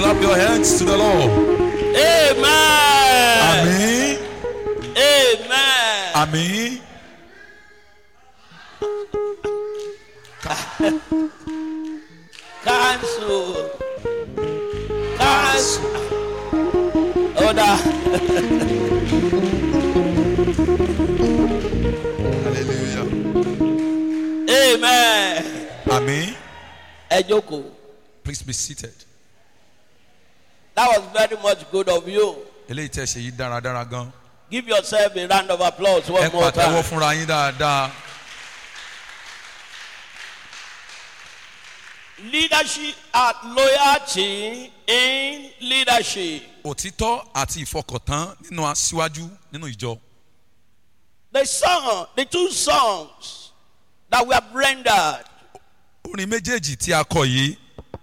Clap your hands to the Lord. Amen. Àmín. Amen. Àmín. Cancel. Cancel. Order. Hallelujah. Amen. Àmín. Ẹ jókòó. Please be seated. That was very much good of you. Eléyìí tẹ́ ṣe yìí dáradára gan. Give yourself a round of applause Ẹ one more pàtẹ́wọ́ time. fúnra yín dáadáa. Leadership and loyalty in leadership. Òtítọ́ àti ìfọkàntán nínú aṣíwájú nínú ìjọ. The song, the two songs that we have rendered Orin méjèèjì tí a kọ yìí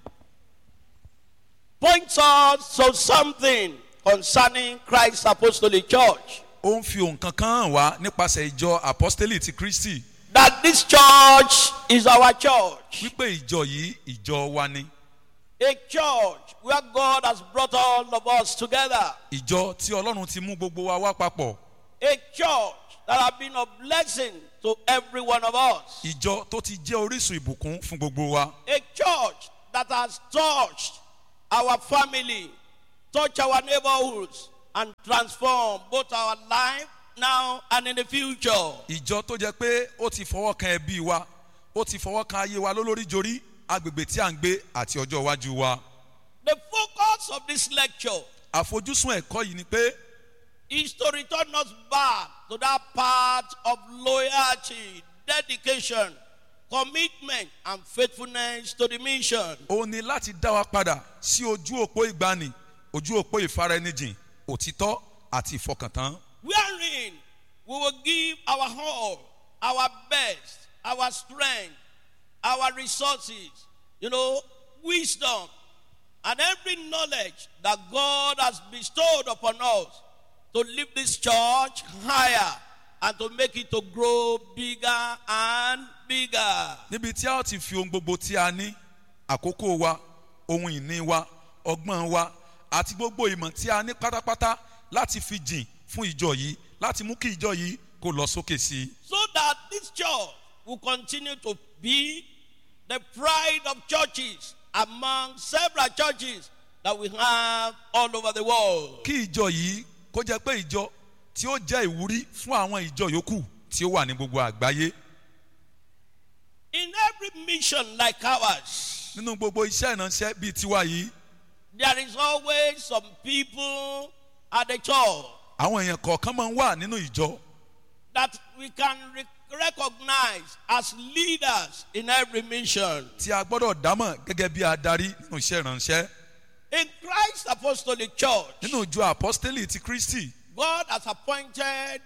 points us to something concerning Christ's Apostolic Church. ó ń fi ohun kankan hàn wá nípasẹ̀ ìjọ apostoli ti Kristi That this church is our church. wípé ìjọ yìí ìjọ wa ni. A church where God has brought all of us together. Ìjọ tí Ọlọ́run ti mú gbogbo wa wá papọ̀. A church that has been a blessing to every one of us. Ìjọ tó ti jẹ́ orísun ìbùkún fún gbogbo wa. A church that has touched our family, touched our neighborhoods, and transformed both our life now and in the future. Ìjọ tó jẹ́ pé ó ti fọwọ́ kan ẹbí wa, ó ti fọwọ́ kan ayé wa lólórí jorí, agbègbè tí à ń gbé àti ọjọ́ iwájú wa. The focus of this lecture Àfojúsùn ẹ̀kọ́ yìí ni pé is to return us back to that part of loyalty, dedication, commitment, and faithfulness to the mission. ó ní láti dá wa padà sí ojú òpó ìgbani, ojú òpó ìfaraẹnijìn, òtítọ́ àti ìfọkàntán. Wherein we will give our all, our best, our strength, our resources, you know, wisdom, and every knowledge that God has bestowed upon us to lift this church higher and to make it to grow bigger and bigger. níbi tí a ó ti fi ohun gbogbo tí a ní àkókò wa ohun ìní wa ọgbọ́n wa àti gbogbo ìmọ̀ tí a ní pátápátá láti fi jìn fún ìjọ yìí láti mú kí ìjọ yìí kó lọ sókè sí i. so that this church will continue to be the pride of churches among several churches that we have all over the world. kí ìjọ yìí kó jẹ́ pé ìjọ tí ó jẹ́ ìwúrí fún àwọn ìjọ yòókù tí ó wà ní gbogbo àgbáyé In every mission like ours, nínú gbogbo iṣẹ́ ìránṣẹ́ bíi tiwa yìí there is always some people at the church àwọn èèyàn kọ̀ọ̀kan máa ń wà nínú ìjọ that we can re- recognize as leaders in every mission. tí a gbọ́dọ̀ dámọ̀ gẹ́gẹ́ bí adarí nínú iṣẹ́ ìránṣẹ́ In Christ's Apostolic Church, nínú ìjọ apọ́stélì ti Kristi God has appointed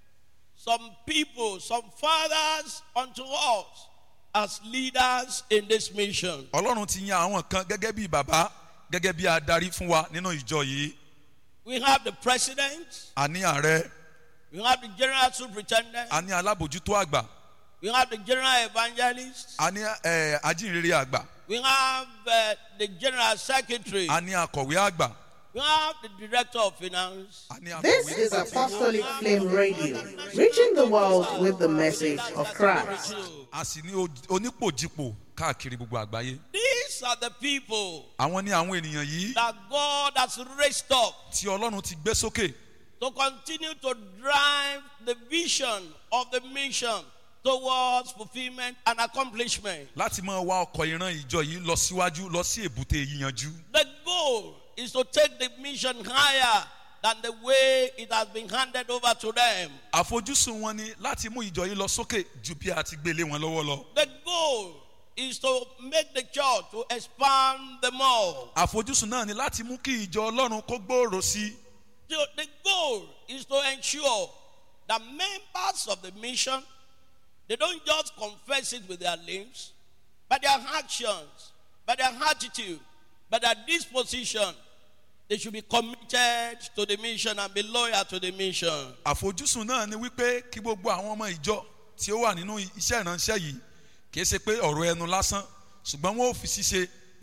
some people, some fathers unto us as leaders in this mission. ọlọ́run ti yan àwọn kan gẹ́gẹ́ bí bàbá gẹ́gẹ́ bí adarí fún wa nínú ìjọ yìí We have the president, a ní ààrẹ we have the general superintendent, a ní alábòjútó àgbà we have the general evangelist, a ní eh, ajínrere àgbà we have uh, the general secretary, a ní akọ̀wé àgbà we have the director of finance. a ní This akọ̀wé is Apostolic Flame Radio, reaching the world with the message of Christ. a sì ní o- onípòjìpò káàkiri gbogbo àgbáyé These are the people àwọn ní àwọn ènìyàn yìí that God has raised up tí ọlọ́run ti gbé sókè to continue to drive the vision of the mission towards fulfillment and accomplishment. láti máa wá ọkọ̀ ìran ìjọ yìí lọ síwájú lọ sí èbúté yíyanjú The goal is to take the mission higher than the way it has been handed over to them. àfojúsùn wọn ni láti mú ìjọ yìí lọ sókè ju bí a ti gbélé wọn lọ́wọ́ lọ The goal is to make the church to expand the more. àfojúsùn náà ni láti mú kí ìjọ ọlọ́run kó gbòòrò sí i The, the goal is to ensure that members of the mission they don't just confess it with their lips, but their actions, by their attitude, by their disposition, they should be committed to the mission and be loyal to the mission. àfojúsùn náà ni wípé kí gbogbo àwọn ọmọ ìjọ tí ó wà nínú iṣẹ́ ìránṣẹ́ yìí kìí ṣe pé ọ̀rọ̀ ẹnu lásán ṣùgbọ́n wọn ò fi ṣíṣe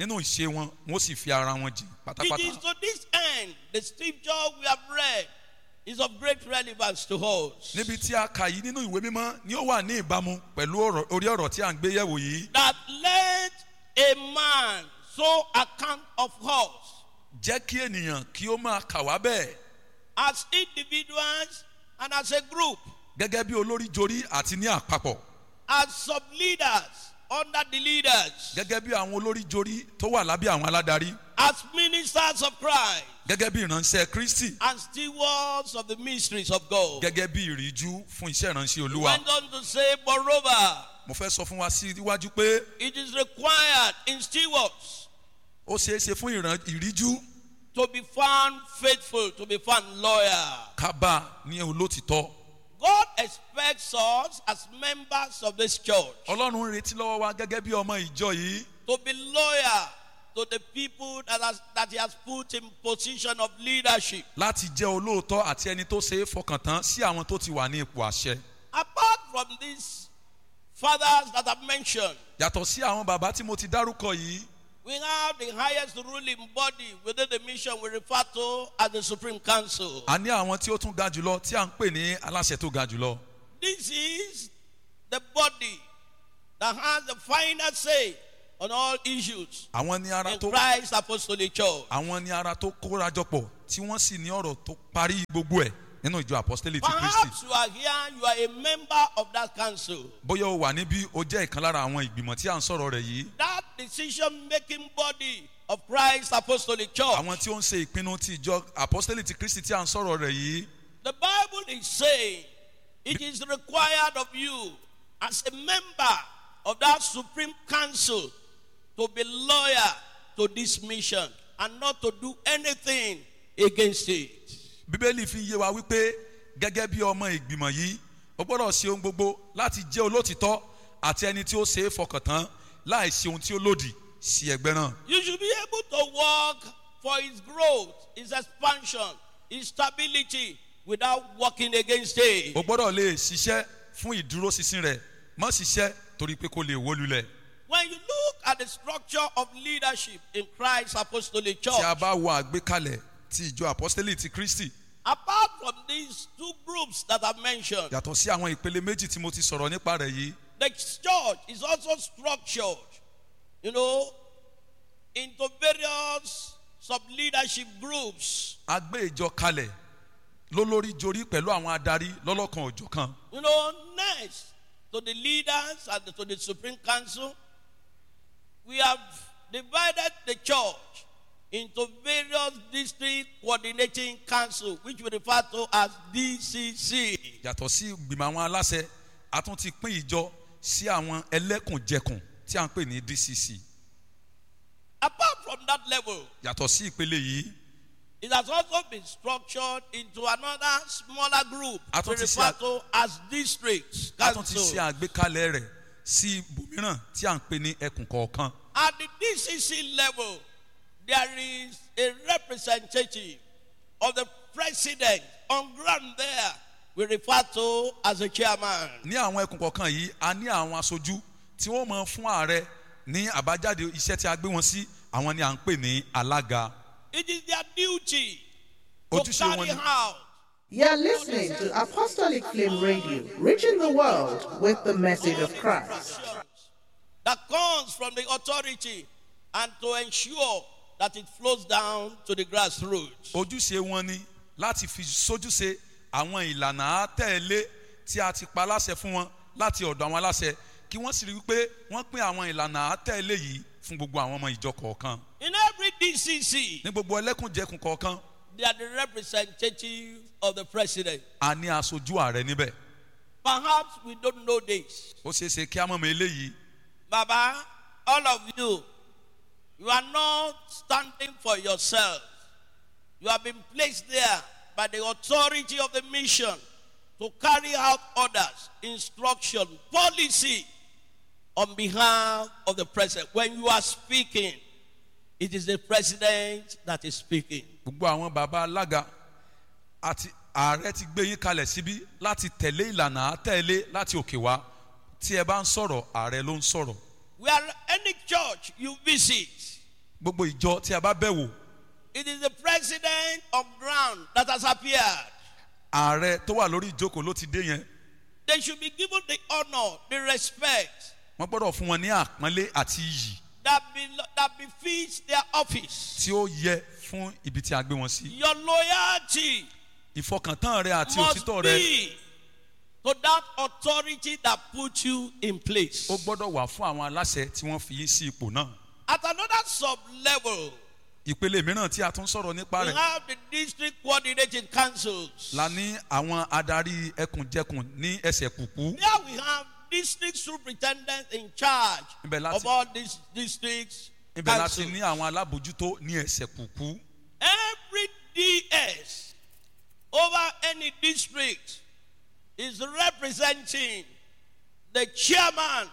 nínú ìṣe wọn wọn ó sì fi ara wọn jìn It is pátápátá to this end the scripture we have read is of great relevance to us. níbi tí a kà yìí nínú ìwé mímọ́ ni ó wà ní ìbámu pẹ̀lú ọ̀rọ̀- orí ọ̀rọ̀ tí à ń gbé yẹ̀wò yìí That let a man so account of us jẹ́ kí ènìyàn kí ó máa kà wá bẹ́ẹ̀ as individuals and as a group, gẹ́gẹ́ bí olórí jorí àti ní àpapọ̀ as sub leaders under the leaders, gẹ́gẹ́ bí àwọn olórí jorí tó wà lábẹ́ àwọn aládarí as ministers of Christ, gẹ́gẹ́ bí ìránṣẹ́ kristi and stewards of the mysteries of God. gẹ́gẹ́ bí ìríjú fún iṣẹ́ ìránṣẹ́ He olúwa went on to say, moreover, mo fẹ́ sọ fún wa sí iwájú pé it is required in stewards ó ṣeé ṣe fún ìran- ìríjú to be found faithful, to be found loyal. ká bá a ní olótìtọ́ God expects us as members of this church ọlọ́run ń retí lọ́wọ́ wa gẹ́gẹ́ bí ọmọ ìjọ yìí to be loyal to the people that, has, that He has put in position of leadership. láti jẹ́ olóòótọ́ àti ẹni tó ṣe é fọkàn tán sí àwọn tó ti wà ní ipò àṣẹ Apart from these fathers that I've mentioned, yàtọ̀ sí àwọn bàbá tí mo ti dárúkọ yìí we have the highest ruling body within the mission we refer to as the Supreme Council. a ní àwọn tí ó tún ga jùlọ tí à ń pè ní aláṣẹ tó ga jùlọ This is the body that has the final say on all issues àwọn ní ara in tó Christ Apostolic Church. àwọn ní ara tó kórajọpọ̀ tí wọ́n sì ní ọ̀rọ̀ tó parí gbogbo ẹ̀ nínú ìjọ apostolic ti kristi Perhaps you are here, you are a member of that council. bóyá o wà níbí o jẹ́ ìkan lára àwọn ìgbìmọ̀ tí à ń sọ̀rọ̀ rẹ̀ yìí That decision making body of Christ Apostolic Church. àwọn tí ó ń ṣe ìpinnu ti ìjọ apostolic ti kristi tí à ń sọ̀rọ̀ rẹ̀ yìí The Bible is saying it is required of you as a member of that Supreme Council to be loyal to this mission and not to do anything against it. bíbélì fi yé wa wípé gẹ́gẹ́ bí ọmọ ìgbìmọ̀ yìí o gbọ́dọ̀ ṣe ohun gbogbo láti jẹ́ olótìtọ́ àti ẹni tí ó ṣe é fọkàn tán láì ṣe ohun tí ó lòdì sí ẹgbẹ́ náà. You should be able to work for its growth, its expansion, its stability without working against it. o gbọ́dọ̀ lè ṣiṣẹ́ fún ìdúróṣinṣin rẹ̀ mọ́ ṣiṣẹ́ torí pé kó lè wó lulẹ̀. When you look at the structure of leadership in Christ's Apostolic Church, tí a bá wo àgbékalẹ̀ ti ìjọ apostolic ti kristi apart from these two groups that I've mentioned, yàtọ̀ sí àwọn ìpele méjì tí mo ti sọ̀rọ̀ nípa rẹ̀ yìí the church is also structured, you know, into various sub leadership groups. a gbé ìjọ kalẹ̀ lólórí jorí pẹ̀lú àwọn adarí lọ́lọ́kan òjọ̀kan You know, next to the leaders and to the Supreme Council, we have divided the church into various district coordinating council, which we refer to as DCC. yàtọ̀ sí ìgbìmọ̀ àwọn aláṣẹ a tún ti pín ìjọ sí àwọn ẹlẹ́kùnjẹkùn tí a ń pè ní dcc Apart from that level, yàtọ̀ sí ìpele yìí it has also been structured into another smaller group A we tún ti ṣe refer a- to as districts. a tún ti council. ṣe àgbékalẹ̀ rẹ̀ sí ibòmíràn tí a ń pè ní ẹkùn kọ̀ọ̀kan At the DCC level, there is a representative of the president on ground there. We refer to as a chairman. ní àwọn ẹkùn kọ̀ọ̀kan yìí a ní àwọn aṣojú tí wọ́n mọ fún ààrẹ ní àbájáde iṣẹ́ tí a gbé wọn sí àwọn ni à ń pè ní alága It is their duty to Ojúṣe wọn carry ni- out You're listening to Apostolic Flame Radio, reaching the world with the message of Christ. actions that comes from the authority and to ensure that it flows down to the grassroots. ojúṣe wọn ni láti fi sójúṣe àwọn ìlànà àtẹ̀lé tí a ti pa láṣẹ fún wọn láti ọ̀dọ̀ àwọn aláṣẹ kí wọ́n sì rí i pé wọ́n pín àwọn ìlànà àtẹ̀lé yìí fún gbogbo àwọn ọmọ ìjọ kọ̀ọ̀kan In every DCC, ní gbogbo ẹlẹ́kùnjẹkùn kọ̀ọ̀kan they are the representative of the president. a ní aṣojú ààrẹ níbẹ̀ Perhaps we don't know this. ó ṣeé ṣe kí á mọ̀ mọ́ eléyìí Baba, all of you, you are not standing for yourself. You have been placed there by the authority of the mission to carry out orders, instruction, policy on behalf of the president. When you are speaking, it is the president that is speaking. gbogbo àwọn baba alága àti ààrẹ ti gbé yín kalẹ̀ síbí láti tẹ̀lé ìlànà àtẹ̀lé láti òkè wá tí ẹ bá ń sọ̀rọ̀ ààrẹ ló ń sọ̀rọ̀ Where any church you visit, gbogbo ìjọ tí a bá bẹ̀ wò It is the president of ground that has appeared. ààrẹ tó wà lórí ìjókòó ló ti dé yẹn They should be given the honor, the respect wọ́n gbọ́dọ̀ fún wọn ní àpọ́nlé àti iyì that, be, that befits their office. tí ó yẹ fún ibi tí a gbé wọn sí Your loyalty ìfọkàntán rẹ àti must òtítọ́ rẹ be to that authority that put you in place. ó gbọ́dọ̀ wà fún àwọn aláṣẹ tí wọ́n fi yín sí ipò náà At another sub level, ìpele mìíràn tí a tún sọ̀rọ̀ nípa we rẹ̀ have the district coordinating councils. la ní àwọn adarí ẹkùnjẹkùn ní ẹsẹ̀ kùkú There we have district superintendents in charge Ibẹ̀ láti- of all these districts. ibẹ̀ láti councils. ní àwọn alábòjútó ní ẹsẹ̀ kùkú Every DS over any district is representing the chairman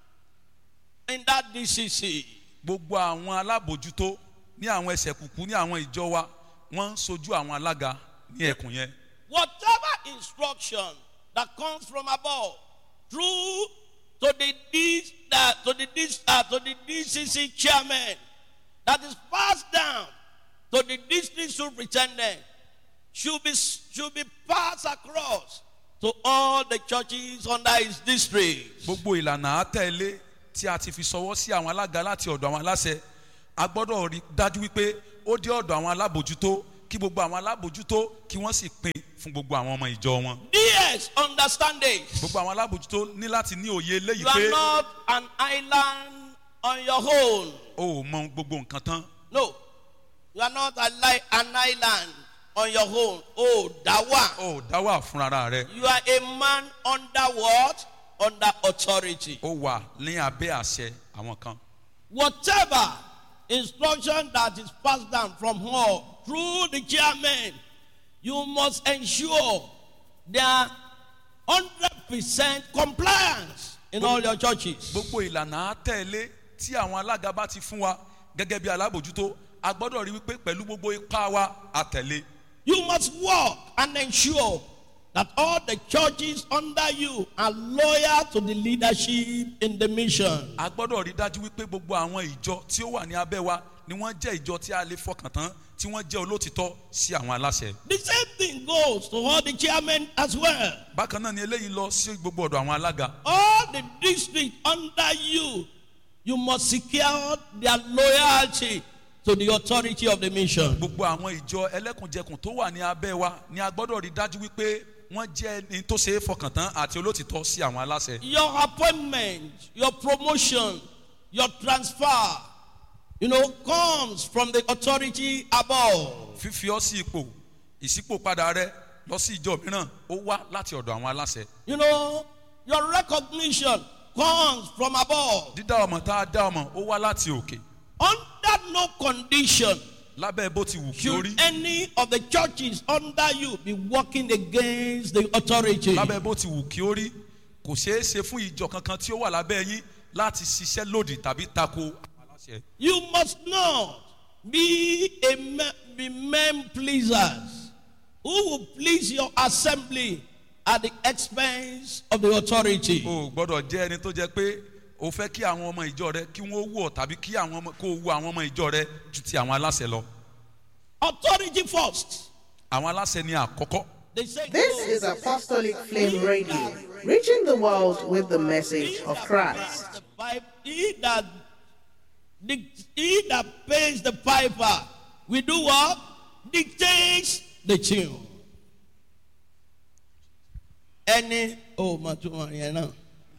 in that DCC. gbogbo àwọn alábòjútó ní àwọn ẹsẹ̀ kùkú ní àwọn ìjọ wa wọ́n ń sojú àwọn alága ní ẹkùn yẹn Whatever instruction that comes from above through to the D, uh, to the D, uh, to the DCC chairman that is passed down to the district superintendent should be should be passed across to all the churches under his district. gbogbo ìlànà àtẹ̀lé tí a ti fi sọwọ́ sí àwọn alága láti ọ̀dọ̀ àwọn aláṣẹ a gbọ́dọ̀ rí dájú wípé ó dé ọ̀dọ̀ àwọn alábòjútó kí gbogbo àwọn alábòjútó kí wọ́n sì pín fún gbogbo àwọn ọmọ ìjọ wọn DS understand this. gbogbo àwọn alábòjútó ní láti ní òye eléyìí You are pé not an island on your own. o ò mọ gbogbo nǹkan tán No, you are not a li- an island on your own. Oh, Dawa. o ò dá wà fúnra rẹ You are a man under what? Under authority. ó wà ní abẹ́ àṣẹ àwọn kan Whatever instruction that is passed down from her through the chairman, you must ensure their 100% compliance in all your churches. gbogbo ìlànà àtẹ̀lé tí àwọn alága bá ti fún wa gẹ́gẹ́ bí alábòjútó a gbọ́dọ̀ rí wípé pẹ̀lú gbogbo ipá wa àtẹ̀lé You must work and ensure that all the churches under you are loyal to the leadership in the mission. a gbọ́dọ̀ rí dájú wípé gbogbo àwọn ìjọ tí ó wà ní abẹ́ wa ni wọ́n jẹ́ ìjọ tí a lè fọkàn tán tí wọ́n jẹ́ olótìtọ́ sí àwọn aláṣẹ. The same thing goes to all the chairmen as well. bákan náà ni eléyìí lọ sí gbogbo ọ̀dọ̀ àwọn alága. All the districts under you, you must secure their loyalty to the authority of the mission. gbogbo àwọn ìjọ ẹlẹ́kùnjẹkùn tó wà ní abẹ́ wa ni a gbọ́dọ̀ rí dájú wípé wọ́n jẹ́ ẹni tó ṣe é fọkàn tán àti olótìtọ́ sí àwọn aláṣẹ. Your appointment, your promotion, your transfer, you know, comes from the authority above. fífi ọ́ sí ipò ìṣípòpadà rẹ lọ sí ìjọ mìíràn ó wá láti ọ̀dọ̀ àwọn aláṣẹ. You know, your recognition comes from above. dídá ọmọ tá a dá ọmọ ó wá láti òkè Under no condition lábẹ́ bó ti wù kí ó should rí any of the churches under you be working against the authority. lábẹ́ bó ti wù kí ó rí kò ṣeé ṣe fún ìjọ kankan tí ó wà lábẹ́ yín láti ṣiṣẹ́ lòdì tàbí tako àwọn aláṣẹ. You must not be a me- be men pleasers who will please your assembly at the expense of the authority. o ò gbọ́dọ̀ jẹ́ ẹni tó jẹ́ pé o fẹ́ kí àwọn ọmọ ìjọ rẹ kí wọ́n wù ọ́ tàbí kí àwọn ọmọ kó o wù àwọn ọmọ ìjọ rẹ ju ti àwọn aláṣẹ lọ. Authority first. àwọn aláṣẹ ni àkọ́kọ́. They say This no. is Apostolic Flame Radio, reaching the world with the message of Christ. The pipe, he that dic- he that pays the piper, we do what? Dictates the tune. Ẹni ó mà tún wọn yẹn náà.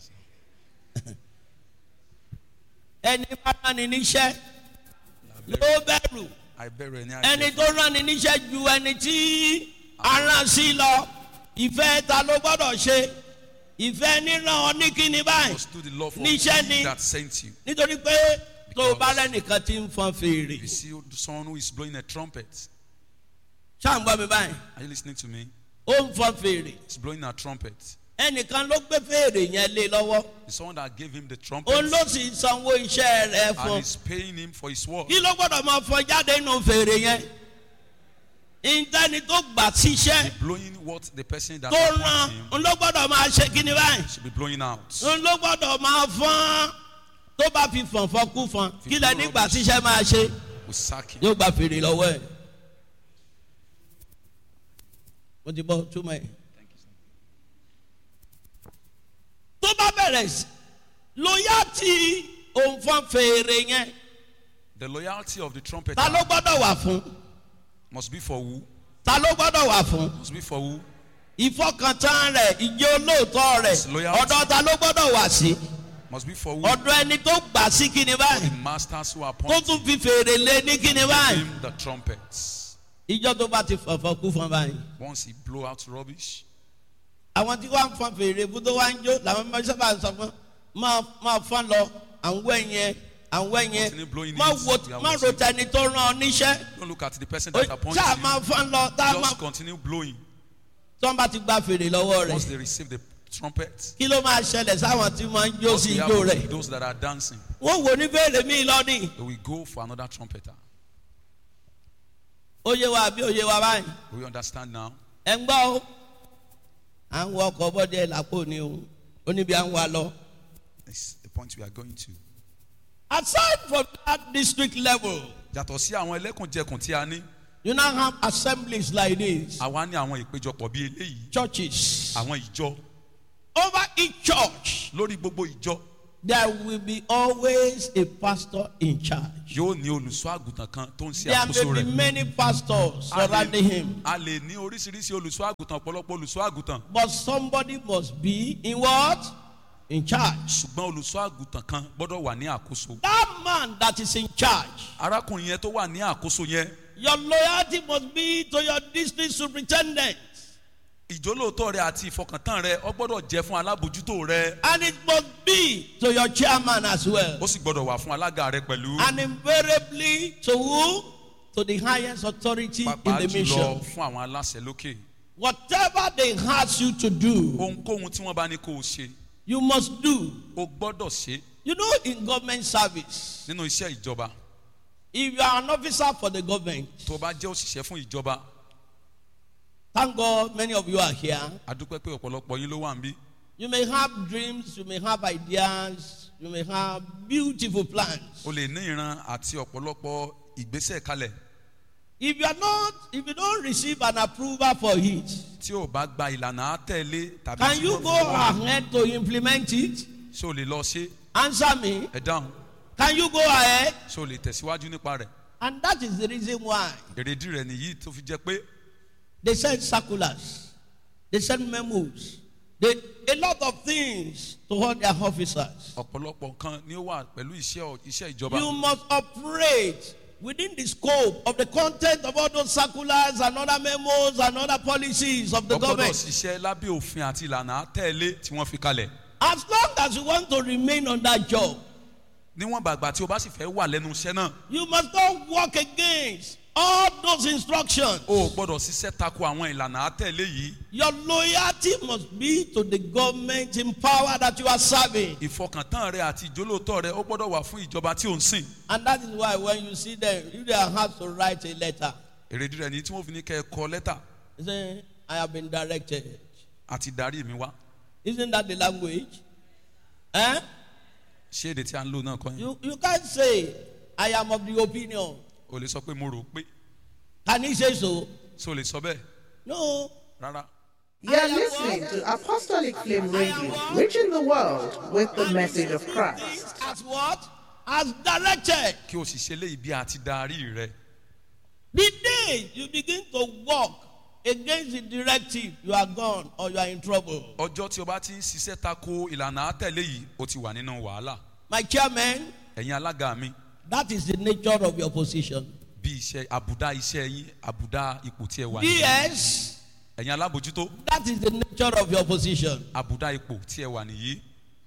Ẹni bá rán ni níṣẹ́ ló bẹ̀rù. àìbẹ̀rù ẹni Ẹni àìjẹ́ tó rán ni níṣẹ́ ju ẹni tí aràn sí lọ. Ìfẹ́ ta ló gbọ́dọ̀ ṣe? Ìfẹ́ níran ọ ní kíni báyìí must do the law for níṣẹ́ he ni that sent you. nítorí pé tó o bá lẹ́nìkan tí ń fọn fèrè you see someone who is blowing a trumpet ṣáà ń gbọ́ mi báyìí are you listening to me ó ń fọn fèrè he's blowing a trumpet ẹnìkan ló gbé fèrè yẹn lé lọ́wọ́ the someone that gave him the trumpet òun ló sì sanwó iṣẹ́ rẹ̀ and fún is paying him for his work. kí ló gbọ́dọ̀ máa fọn jáde nínú fèrè yẹn ìtẹ́ni tó gbà síṣẹ́ blowing what the person that tó appoints ràn him òun ló gbọ́dọ̀ máa ṣe kíni báyìí should be blowing out. òun ló gbọ́dọ̀ máa fọ́n tó bá fi fọ̀nfọ̀n kú fọn kí lẹ nígbà tíṣẹ́ máa ṣe will sack him. yóò gba fèrè lọ́wọ́ ẹ̀. mo ti bọ́ túmọ̀ ẹ̀. tó bá bẹ̀rẹ̀ sí lóyá tí òun fọ́n fèrè yẹn The loyalty of the trumpeter ta ló gbọ́dọ̀ wà fún must be for who? ta ló gbọ́dọ̀ wà fún Must be for who? ìfọkàntán rẹ̀ ìjẹ́ olóòótọ́ rẹ̀ His loyalty. ọ̀dọ̀ ta ló gbọ́dọ̀ wà sí Must be for who? ọ̀dọ̀ ẹni tó gbà sí kíni The báyìí masters who tó appoint tún fi fèrè lé ní kíni báyìí him the trumpets. ìjọ tó bá ti fọ̀fọ̀ kú fún báyìí. Once he blow out rubbish, àwọn tí wọ́n fọn fèrè bú tó wá ń jó làwọn ọmọ sábà sọ fún máa máa fọn lọ àwọn ẹ̀yẹn àwọn ẹ̀yẹn Continue blowing má it. wo We are má ro watching. tẹni tó rán ọ níṣẹ́ don't look at the person Ó- that appoints ṣáà máa you. fọn lọ tá a máa Just continue blowing. tí wọ́n bá ti gba fèrè lọ́wọ́ Once rẹ̀ they receive the trumpet, kí ló máa ṣẹlẹ̀ sáwọn tí wọ́n ń jó what sí will ijó happen rẹ̀ to those that are dancing? wọ́n wò ní fèrè míì lọ́nìí They will go for another trumpeter. ó yé wa àbí ó yé wa báyìí We understand now. ẹ̀ ń gbọ́ o à ń wọ ọkọ̀ bọ́dẹ làpò ni o ó níbi à ń wa lọ. It's the point we are going to. aside from that district level Yàtọ̀ sí àwọn ẹlẹ́kùnjẹkùn tí a ní, you now have assemblies like this àwa ní àwọn ìpéjọpọ̀ bíi eléyìí, churches. àwọn ìjọ. Over each church, Lórí gbogbo ìjọ there will be always a pastor in charge. yóò ní olùṣọ́ àgùntàn kan tó ń ṣe There àkóso may be rẹ̀. many pastors A lè- surrounding him, A lè ní oríṣiríṣi olùṣọ́ àgùntàn ọ̀pọ̀lọpọ̀ olùṣọ́ àgùntàn. but somebody must be in what? In charge. Ṣùgbọ́n olùṣọ́ àgùntàn kan gbọ́dọ̀ wà ní àkóso. That man that is in charge, Arákùnrin yẹn tó wà ní àkóso yẹn, your loyalty must be to your district superintendent, ìjólóòtọ́ rẹ àti ìfọkàntán rẹ ọ gbọ́dọ̀ jẹ́ fún alábòjútó rẹ. and it must be to your chairman as well, Ó sì gbọ́dọ̀ wà fún alága rẹ pẹ̀lú. and invariably to who? To the highest authority in Pàápàá the jùlọ mission. fún àwọn aláṣẹ lókè. Whatever they ask you to do, Ohunkóhun tí wọ́n bá ní kó o ṣe, you must do. o gbọ́dọ̀ ṣe You know, in government service, nínú iṣẹ́ ìjọba. if you are an officer for the government, Tó o bá jẹ́ òṣìṣẹ́ fún ìjọba, thank God many of you are here. a dúpẹ́ pé ọ̀pọ̀lọpọ̀ yín ló wà níbí. You may have dreams, you may have ideas, you may have beautiful plans. O lè ní ìran àti ọ̀pọ̀lọpọ̀ ìgbésẹ̀ kalẹ̀. If you are not, if you don't receive an approval for it, Tí o bá gba ìlànà àtẹ̀lé tàbí can tí you wọ́n go fi wọ́n- ahead to implement it? ṣé o lè lọ ṣe Answer me. ẹ dáhùn Can you go ahead? ṣé o lè tẹ̀síwájú nípa rẹ̀. And that is the reason why Èrèdí rẹ̀ nìyí tó fi jẹ́ pé they send circulars, they send memos, they, a lot of things to all their officers. ọ̀pọ̀lọpọ̀ nǹkan ni ó wà pẹ̀lú iṣẹ́ ọ̀- iṣẹ́ ìjọba. You must operate within the scope of the content of all those circulars and other memos and other policies of the o gbọ́dọ̀ government. ṣiṣẹ́ lábẹ́ òfin àti ìlànà àtẹ̀lé tí wọ́n fi kalẹ̀. As long as you want to remain on that job, níwọ̀n bàgbà tí o bá sì fẹ́ wà lẹ́nu iṣẹ́ náà you must not work against all those instructions. o ò gbọ́dọ̀ ṣiṣẹ́ tako àwọn ìlànà àtẹ̀lé yìí. Your loyalty must be to the government in power that you are serving. ìfọkàntán rẹ àti ìjólóòtọ́ rẹ ó gbọ́dọ̀ wà fún ìjọba tí ò ń sìn. And that is why when you see them, if they are asked to write a letter, èrèdí rẹ̀ ní tí wọ́n fi ní kẹ́ ẹ kọ lẹ́tà they say, I have been directed. àti darí mi wá. Isn't that the language? Eh? ṣé èdè tí a ń lò náà kọ́ yẹn. You, you can't say, I am of the opinion. o lè sọ pé mo rò pé Can he say so? so lè sọ bẹ́ẹ̀ No. rárá. You're listening to Apostolic Flame Radio, reaching the world with the message of Christ. As what? As directed. kí o sì ṣe léyìí bí àti darí rẹ. The day you begin to walk against the directive, you are gone or you are in trouble. ọjọ́ tí o bá ti ń ṣiṣẹ́ tako ìlànà àtẹ̀lé yìí o ti wà nínú wàhálà. My chairman, ẹ̀yin alága mi that is the nature of your position. bí iṣẹ́ àbùdá iṣẹ́ yín àbùdá ipò tí ẹ wà ní. DS, ẹ̀yin alábòjútó that is the nature of your position. àbùdá ipò tí ẹ wà nìyí.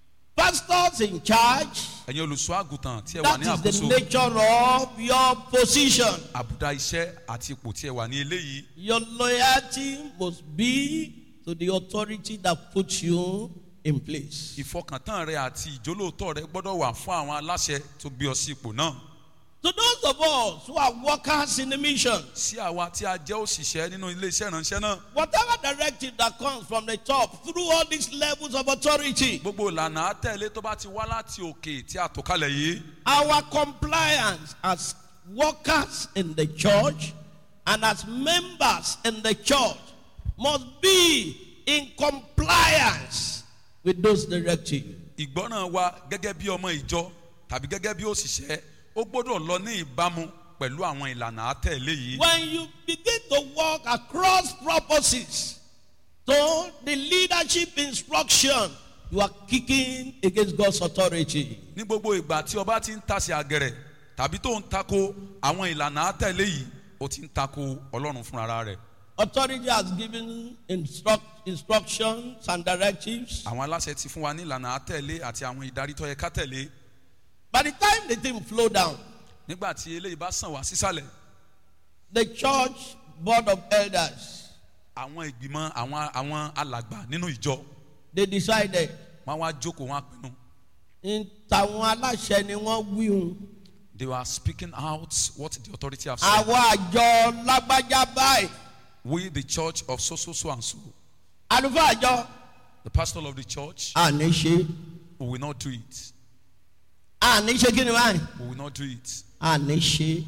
Pastors in charge, ẹ̀yin olùṣọ́ àgùntàn tí ẹ wà that ní is the àkóso nature of your position. àbùdá iṣẹ́ àti ipò tí ẹ wà ní eléyìí. Your loyalty must be to the authority that puts you in place. ìfọkàntán rẹ àti ìjólóòtọ́ rẹ gbọ́dọ̀ wà fún àwọn aláṣẹ tó gbé ọ sí ipò náà. To those of us who are workers in the mission. sí àwa tí a jẹ́ òṣìṣẹ́ nínú iléeṣẹ́ ìránṣẹ́ náà Whatever directive that comes from the top through all these levels of authority, gbogbo ìlànà àtẹ̀lé tó bá ti wá láti òkè tí a tò kalẹ̀ yìí our compliance as workers in the church and as members in the church must be in compliance with those directives. ìgbọ́ràn wa gẹ́gẹ́ bí ọmọ ìjọ tàbí gẹ́gẹ́ bí òṣìṣẹ́ ó gbọ́dọ̀ lọ ní ìbámu pẹ̀lú àwọn ìlànà àtẹ̀lé yìí When you begin to walk across purposes to the leadership instruction, you are kicking against God's authority. ní gbogbo ìgbà tí ọba ti ń tasẹ̀ àgẹ̀rẹ̀ tàbí tó ń tako àwọn ìlànà àtẹ̀lé yìí ó ti ń tako ọlọ́run fúnra rẹ̀ Authority has given instruct, instructions and directives. àwọn aláṣẹ ti fún wa ní ìlànà àtẹ̀lé àti àwọn ìdarí tó yẹ ká tẹ̀lé By the time the thing flow down, nígbà tí eléyìí bá sàn wá sísàlẹ̀ the church board of elders àwọn ìgbìmọ̀ àwọn àwọn alàgbà nínú ìjọ they decided wọn wá jókòó wọn á pinnu in tàwọn aláṣẹ ni wọ́n wíhun they were speaking out what the authority have said àwọn àjọ lágbájá báyìí we the church of so so so and so àlùfáà àjọ the pastor of the church àní ṣe we will not do it àní ṣe kí ni báyìí we will not do it àní ṣe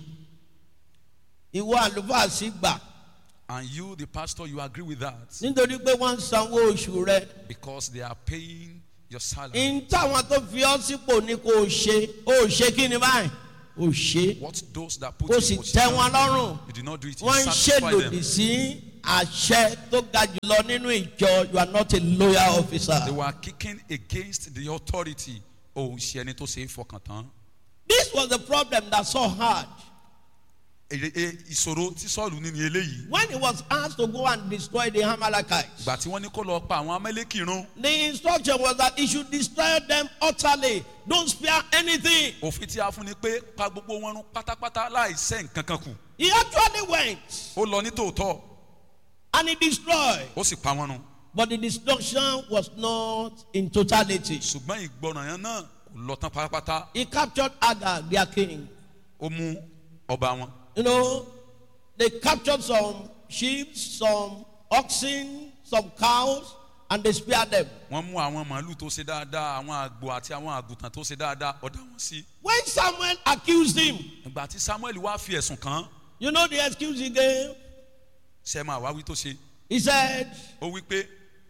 ìwọ àlùfáà sì gbà and you the pastor you agree with that nítorí pé wọ́n ń sanwó oṣù rẹ because they are paying your salary in táwọn tó fi ọ́ sípò ní kò ṣe ó ṣe kí ni báyìí ó ṣe what those that put kò you sì in tẹ́ wọn position lọ́rùn. you did not do it you wọ́n ń satisfy ṣèlòdì them sí àṣẹ tó ga jùlọ nínú ìjọ you are not a loyal officer. they were kicking against the authority òun ṣe ẹni tó ṣe é fọkàn tán this was the problem that Saul had Èrè- e- ìṣòro tí sọ́ọ̀lù ní ni eléyìí when he was asked to go and destroy the Amalekites. ìgbà tí wọ́n ní kó lọ pa àwọn amẹ́lẹ́kì run the instruction was that he should destroy them utterly don't spare anything. òfin tí a fún ni pé pa gbogbo wọn run pátápátá láì sẹ́ nǹkan kan kù he actually went ó lọ ní tòótọ́ and he destroyed ó sì pa wọn run but the destruction was not in totality. ṣùgbọ́n ìgbọràn yẹn náà kò lọ tán pátápátá he captured Agag their king. ó mú ọba wọn You know, they captured some sheep, some oxen, some cows, and they spared them. wọ́n mú àwọn màálù tó ṣe dáadáa àwọn àgbò àti àwọn àgùntàn tó ṣe dáadáa ọ̀dà wọn sí When Samuel accused him, ìgbà tí samuel wá fi ẹ̀sùn kàn án you know the excuse he gave? ṣe máa wá wí tó ṣe He said, ó wí pé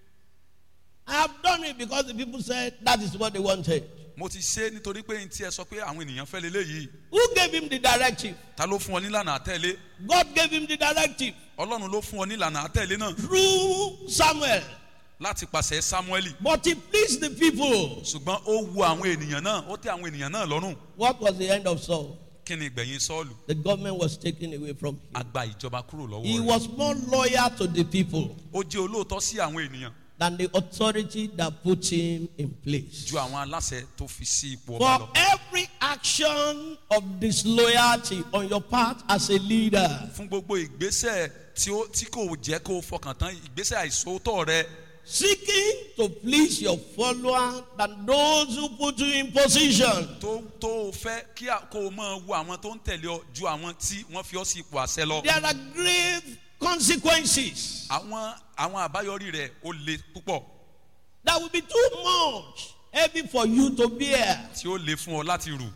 I have done it because the people said that is what they wanted. mo ti ṣe é nítorí pé n tí ẹ sọ pé àwọn ènìyàn fẹ́ leléyìí Who gave him the directive? ta ló fún ọ nílànà àtẹ̀lé God gave him the directive ọlọ́run ló fún ọ nílànà àtẹ̀lé náà through Samuel. láti pàṣẹ samuel But he pleased the people. ṣùgbọ́n ó wu àwọn ènìyàn náà ó tẹ àwọn ènìyàn náà lọ́rùn What was the end of Saul? kí ni ìgbẹ̀yìn sọ́ọ̀lù The government was taken away from him. a gba ìjọba kúrò lọ́wọ́ He rẹ̀ was more loyal to the people. ó jẹ́ olóòótọ́ sí àwọn ènìyàn than the authority that put him in place. ju àwọn aláṣẹ tó fi sí ipò ọba For lọ every action of disloyalty on your part as a leader, fún gbogbo ìgbésẹ̀ tí ó tí kò jẹ́ kó o fọkàn tán ìgbésẹ̀ àìsóòótọ́ rẹ seeking to please your follower than those who put you in position. tó tó o fẹ́ kí a- kó o máa wo àwọn tó ń tẹ̀lé ọ ju àwọn tí wọ́n fi ọ́ sí ipò àṣẹ lọ There are grave consequences àwọn àwọn àbáyọrí rẹ̀ ó le púpọ̀ that will be too much heavy for you to bear. tí ó le fún ọ láti rù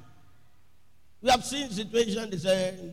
We have seen situations they said,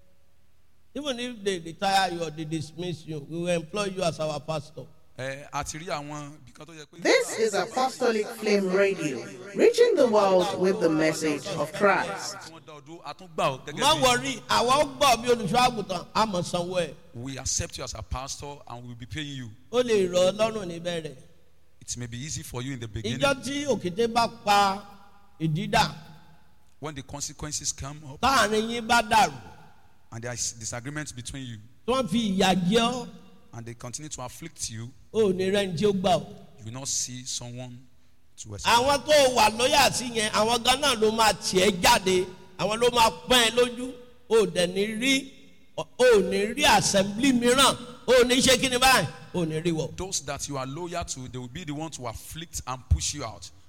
even if they retire you or they dismiss you, we will employ you as our pastor. ẹ a ti rí àwọn ibìkan tó yẹ pé. This is Apostolic Flame Radio, reaching the world with the message of Christ. tí wọ́n dá ọdún àtúngbà ọ má gẹ́gẹ́ bí wọrí àwa ó gbọ́ bí olùṣọ́ àgùntàn àmọ̀ sanwó ẹ̀ we accept you as a pastor and we will be paying you ó lè rọ ọ lọ́rùn níbẹ̀rẹ̀ it may be easy for you in the beginning ìjọ tí òkété bá pa ìdídà when the consequences come up táàrin yín bá dàrú and there is disagreement between you tí wọ́n fi ìyà jẹ ọ́ and they continue to afflict you ó ní rẹ́ni tí ó gbà ọ́ you will not see someone to respect. àwọn tó wà lóyà sí yẹn àwọn gan náà ló máa tiẹ̀ jáde àwọn ló máa pọ́n ẹ lójú ó dẹ̀ ní rí ó ní rí assembly mìíràn ó ní ṣe kí ni báyìí ó ní rí wọ̀. those that you are loyal to they will be the ones to afflict and push you out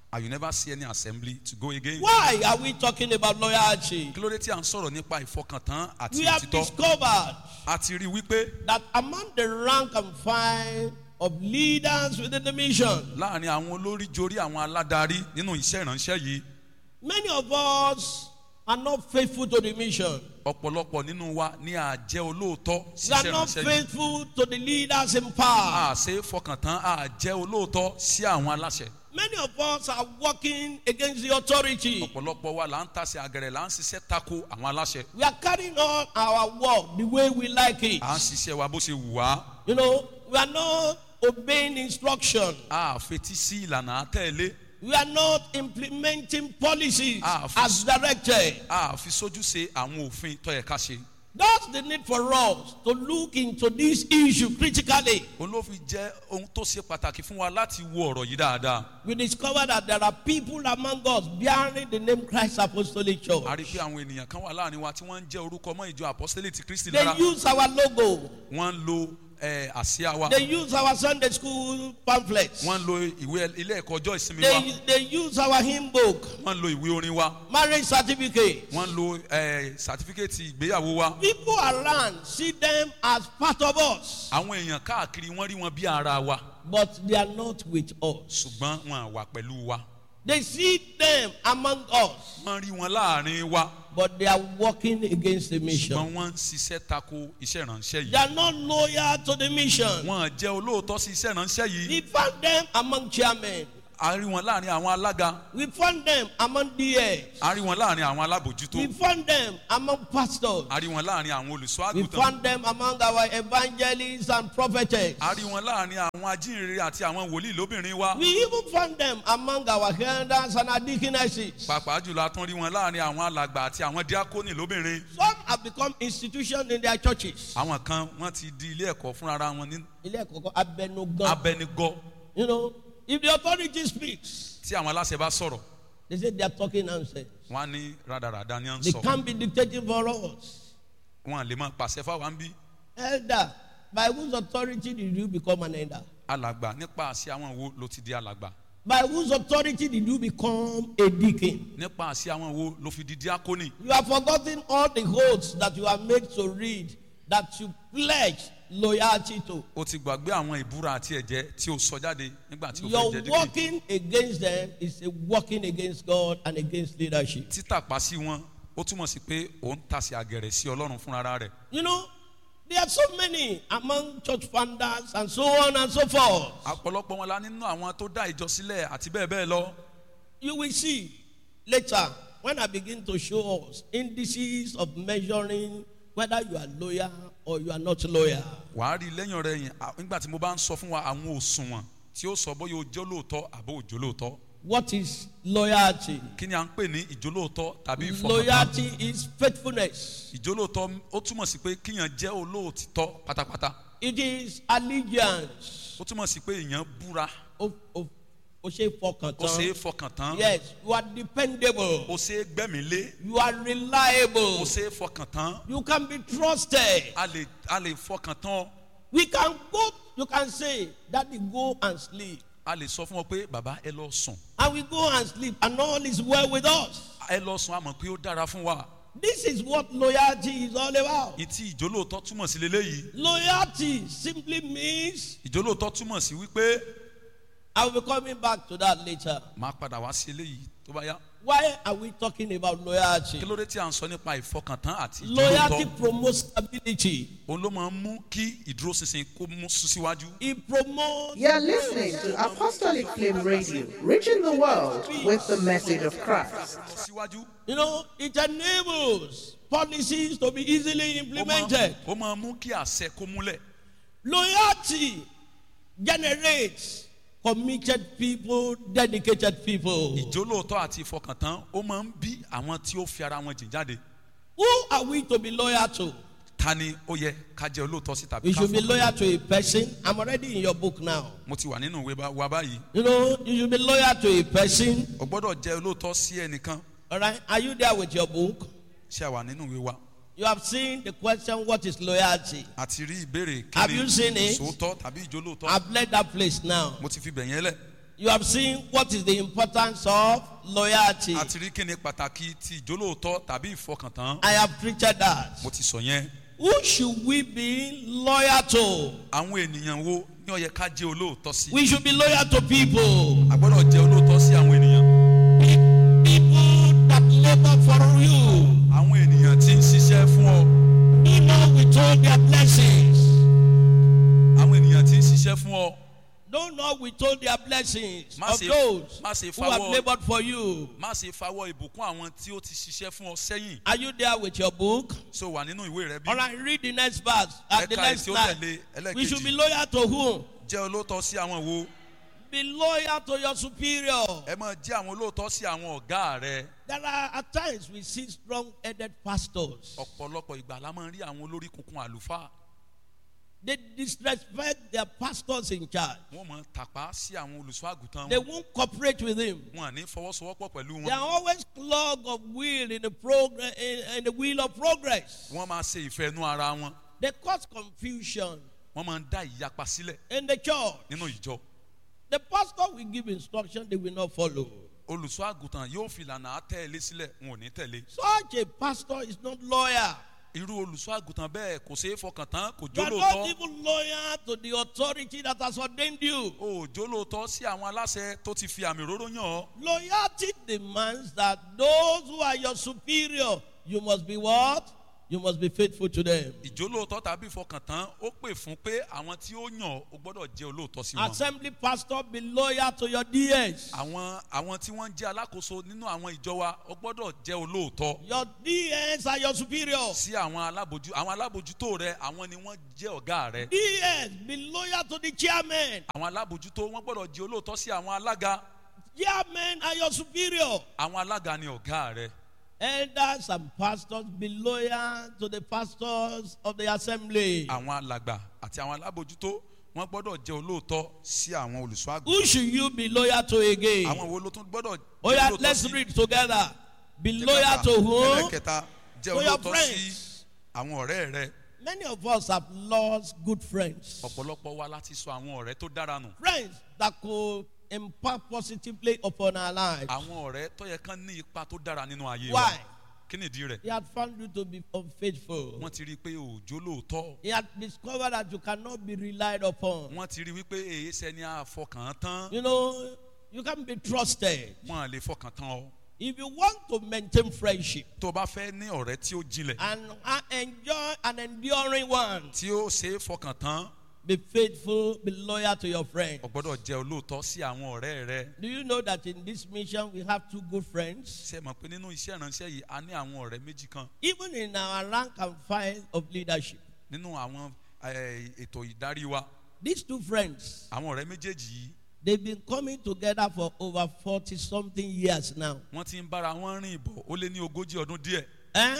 and you never see any assembly to go again. Why are we talking about loyalty? kí ló dé tí à ń sọ̀rọ̀ nípa ìfọkàntán àti We have òtítọ́ discovered a ti rí i wípé that among the rank and file of leaders within the mission, láàrin àwọn olórí jorí àwọn aládarí nínú iṣẹ́ ìránṣẹ́ yìí many of us are not faithful to the mission. ọ̀pọ̀lọpọ̀ nínú wa ní àjẹ́ olóòótọ́ sí We are iṣẹ́ not ìránṣẹ́ yìí faithful to the leaders in power. a ṣe é fọkàntán a jẹ́ olóòótọ́ sí àwọn aláṣẹ Many of us are working against the authority. ọ̀pọ̀lọpọ̀ wa là ń tasẹ̀ àgẹ̀rẹ̀ là ń ṣiṣẹ́ tako àwọn aláṣẹ We are carrying on our work the way we like it. à ń ṣiṣẹ́ wa bó ṣe wù wá You know, we are not obeying instruction. a fetí sí ìlànà àtẹ̀lé We are not implementing policies Ah, as directed. a fi sójú ṣe àwọn òfin tó yẹ ká ṣe That's the need for us to look into this issue critically. òun ló fi jẹ́ ohun tó ṣe pàtàkì fún wa láti wo ọ̀rọ̀ yìí dáadáa We discover that there are people among us bearing the name Christ Apostolic Church. a rí i pé àwọn ènìyàn kan wà láàrin wa tí wọ́n ń jẹ́ orúkọ mọ́ ìjọ apostolic ti kristi They lára use our logo. wọ́n ń lo eh, àsíá wa They use our Sunday school pamphlets. wọ́n ń lo ìwé ilé ẹ̀kọ́ ọjọ́ ìsinmi wa They, they use our hymn book, wọ́n ń lo ìwé orin wa marriage certificate. wọ́n ń lo eh, sàtífíkẹ́tì ìgbéyàwó wa People around see them as part of us, àwọn èèyàn káàkiri wọ́n rí wọn bí ara wa but they are not with us. ṣùgbọ́n wọn wà pẹ̀lú wa They see them among us, wọ́n rí wọn láàrin wa but they are working against the mission. ṣùgbọ́n wọ́n ń ṣiṣẹ́ tako iṣẹ́ ìránṣẹ́ They yìí are not loyal to the mission. wọ́n jẹ́ olóòótọ́ sí iṣẹ́ ìránṣẹ́ yìí We found them among chairmen. a rí wọn láàrin àwọn alága We found them among DAs. a rí wọn láàrin àwọn alábòjútó We found them among pastors. a rí wọn láàrin àwọn olùṣọ́ We àgùntàn found them among our evangelists and prophetess. a rí wọn láàrin àwọn ajínrere àti àwọn wòlíì lóbìnrin wa We even found them among our elders and our deaconesses. pàápàá jùlọ a tún rí wọn láàrin àwọn alàgbà àti àwọn díákónì lóbìnrin Some have become institutions in their churches. àwọn kan wọ́n ti di ilé ẹ̀kọ́ fúnra wọn ní Ilé ẹ̀kọ́ abẹnugan. abẹnigọ́ You know, if the authority speaks, tí àwọn aláṣẹ bá sọ̀rọ̀ they say they are talking nonsense. wọ́n á ní rádaràda ni à ń They sọ can't be dictating for us. wọn lè máa pàṣẹ fáwọn bí Elder, by whose authority did you become an elder? alàgbà nípa àṣẹ àwọn wo ló ti di alàgbà By whose authority did you become a deacon? nípa àṣẹ àwọn wo ló fi di díákónì You have forgotten all the oaths that you are made to read that you pledge loyalty to. o ti gbàgbé àwọn ìbúra àti ẹ̀jẹ̀ tí o sọ jáde nígbà tí o fẹ́ Your jẹ díkì working against them is a working against God and against leadership. títàpá sí wọn ó túmọ̀ sí pé òun tasẹ̀ àgẹ̀rẹ̀ sí ọlọ́run fúnra rẹ̀ You know, there are so many among church founders and so on and so forth. ọ̀pọ̀lọpọ̀ wọn la nínú àwọn tó dá ìjọ sílẹ̀ àti bẹ́ẹ̀ bẹ́ẹ̀ lọ You will see later when I begin to show us indices of measuring whether you are loyal or you are not loyal. wàá rí lẹ́yìn ọ̀rẹ́ yìí à- nígbà tí mo bá ń sọ fún wa àwọn òṣùwọ̀n tí ó sọ bóyá o jẹ́ olóòótọ́ àbó òjò lóòótọ́ What is loyalty? kí ni à ń pè ní ìjólóòótọ́ tàbí ìfọkàntán Loyalty is faithfulness. ìjólóòótọ́ ó túmọ̀ sí pé kíyàn jẹ́ olóòtítọ́ pátápátá It is allegiance. ó túmọ̀ sí pé èèyàn búra O o o ṣe fọkàn ó ṣe é tán. fọkàn tán Yes, you are dependable. ó ṣe é gbẹ́mìí lé You are reliable. ó ṣe é fọkàn tán You can be trusted. a lè a lè fọkàn tán We can go, you can say, Daddy, go and sleep. a lè sọ fún ọ pé bàbá ẹ lọ sùn And we go and sleep, and all is well with us. ẹ lọ sùn a mọ̀ pé ó dára fún wa This is what loyalty is all about. ìtì ìjólóòtọ́ túmọ̀ sí leléyìí Loyalty simply means, ìjólóòtọ́ túmọ̀ sí wípé I will be coming back to that later. máa padà wá sí eléyìí tó bá yá Why are we talking about loyalty? kí ló dé tí à ń sọ nípa ìfọkàntán àti Loyalty ìjólóòtọ́ promotes stability. òun ló máa ń mú kí ìdúróṣinṣin kó mú sún síwájú It promotes. You're listening to Apostolic Flame Radio, reaching the world with the message of Christ. síwájú You know, it enables policies to be easily ó máa- implemented. ó máa mú kí àṣẹ kó múlẹ̀ Loyalty generates committed people, dedicated people. ìjólóòtọ́ àti ìfọkàntán ó máa ń bí àwọn tí ó fi ara wọn jìn jáde Who are we to be loyal to? ta ni ó yẹ ká jẹ́ olóòtọ́ sí tàbí We ká should be fọkàn loyal to a person. I'm already in your book now. mo ti wà nínú ìwé bá- wa báyìí You know, you should be loyal to a person. o gbọ́dọ̀ jẹ́ olóòtọ́ sí ẹnìkan All right. Are you there with your book? ṣé a wà nínú ìwé wa You have seen the question, what is loyalty? àti rí ìbéèrè Have kí you seen ni it? sòótọ́ tàbí ìjólóòtọ́ I've left that place now. mo ti fi bẹ̀yẹn lẹ̀ You have seen what is the importance of loyalty. àti rí kíni pàtàkì ti ìjólóòótọ́ tàbí ìfọkàntán I have preached that. mo ti sọ yẹn Who should we be loyal to? àwọn ènìyàn wo ní ó yẹ ká jẹ́ olóòótọ́ sí We should be loyal to people. a gbọ́dọ̀ jẹ́ olóòótọ́ sí àwọn ènìyàn People that labor for you. àwọn ènìyàn tí ń ṣiṣẹ́ fún ọ Do not withhold their blessings. àwọn ènìyàn tí ń ṣiṣẹ́ fún ọ Do not withhold their blessings Má of ṣe- those má ṣe who have fawọ́- labored for you. má ṣe fawọ́ ìbùkún àwọn tí ó ti ṣiṣẹ́ fún ọ sẹ́yìn Are you there with your book? so wà nínú ìwé rẹ bí All right, read the next verse. At the Ẹ̀ka next tí ó line. tẹ̀lé We should ẹlẹ́ẹ̀kejì be loyal to whom? jẹ́ olóòótọ́ sí àwọn wo Be loyal to your superior. ẹ máa jẹ́ àwọn olóòótọ́ sí àwọn ọ̀gá rẹ There are at times we see strong-headed pastors. ọ̀pọ̀lọpọ̀ ìgbà la máa ń rí àwọn olórí kunkun àlùfáà They disrespect their pastors in charge. wọ́n máa ń tàpá sí àwọn olùṣọ́ àgùntàn They wọn won't cooperate with him. wọn à ní fọwọ́sowọ́pọ̀ pẹ̀lú They are wọn always clog of wheel in the progress in, in the wheel of progress. wọ́n máa ṣe ìfẹ́ inú ara wọn They cause confusion wọ́n máa ń dá ìyapa sílẹ̀ in the church. nínú ìjọ The pastor will give instruction they will not follow. olùṣọ́ àgùntàn yóò fi ìlànà àtẹ̀lé sílẹ̀ wọn ò ní tẹ̀lé Such a pastor is not loyal. irú olùṣọ́ àgùntàn bẹ́ẹ̀ kò ṣeé fọkàn tán kò You are not jólóòótọ́ even loyal to the authority that has ordained you. ò jólóòótọ́ sí àwọn aláṣẹ tó ti fi àmì òróró yàn ọ́ Loyalty demands that those who are your superior, you must be what? You must be faithful to them. ìjólóòótọ́ tàbí ìfọkàntán ó pè fún pé àwọn tí ó yàn ọ́, ó gbọ́dọ̀ jẹ́ olóòótọ́ sí wọn. Assembly pastor, be loyal to your DS. àwọn àwọn tí wọ́n ń jẹ́ alákòóso nínú àwọn ìjọ wa ó gbọ́dọ̀ jẹ́ olóòótọ́ Your DS are your superior. sí àwọn alábòjú àwọn alábòjútó rẹ àwọn ni wọ́n jẹ́ ọ̀gá rẹ DS, be loyal to the chairman. àwọn alábòjútó wọ́n gbọ́dọ̀ jẹ́ olóòótọ́ sí àwọn alága Chairmen are your superior. àwọn alága ni ọ̀gá rẹ Elders and pastors, be loyal to the pastors of the assembly. àwọn alàgbà àti àwọn alábòjútó wọ́n gbọ́dọ̀ jẹ́ olóòótọ́ sí àwọn olùṣọ́ àgùntàn Who should you be loyal to again? àwọn wo ló tún gbọ́dọ̀ Oh jẹ́ yeah, olóòótọ́ let's sí read together. Be Jẹ́ loyal ká to kà. whom? ẹlẹ́kẹta jẹ́ To your olóòótọ́ sí friends. àwọn ọ̀rẹ́ rẹ Many of us have lost good friends. ọ̀pọ̀lọpọ̀ wa láti sọ àwọn ọ̀rẹ́ tó dára nù Friends that could impact positively upon our lives. àwọn ọ̀rẹ́ tó yẹ kán ní ipa tó dára nínú ayé Why? wa kí nìdí rẹ̀ He had found you to be unfaithful. wọ́n ti rí i pé òòjó lóòótọ́ He had discovered that you cannot be relied upon. wọ́n ti rí i wípé èyí sẹ́ni àfọkàn tán You know, you can be trusted. wọ́n à lè fọkàn tán ọ If you want to maintain friendship tó o bá fẹ́ ní ọ̀rẹ́ tí ó jinlẹ̀ and uh, enjoy an enduring one, tí ó ṣe é fọkàn tán be faithful, be loyal to your friend. o gbọ́dọ̀ jẹ́ olóòótọ́ sí àwọn ọ̀rẹ́ rẹ Do you know that in this mission we have two good friends? ṣe mọ̀ pé nínú iṣẹ́ ìránṣẹ́ yìí a ní àwọn ọ̀rẹ́ méjì kan Even in our rank and file of leadership, nínú àwọn eh, ètò ìdarí wa these two friends, àwọn ọ̀rẹ́ méjèèjì yìí they've been coming together for over 40 something years now. wọ́n ti ń bára wọn rìn bọ̀ ó lé ní ogójì ọdún díẹ̀ Eh?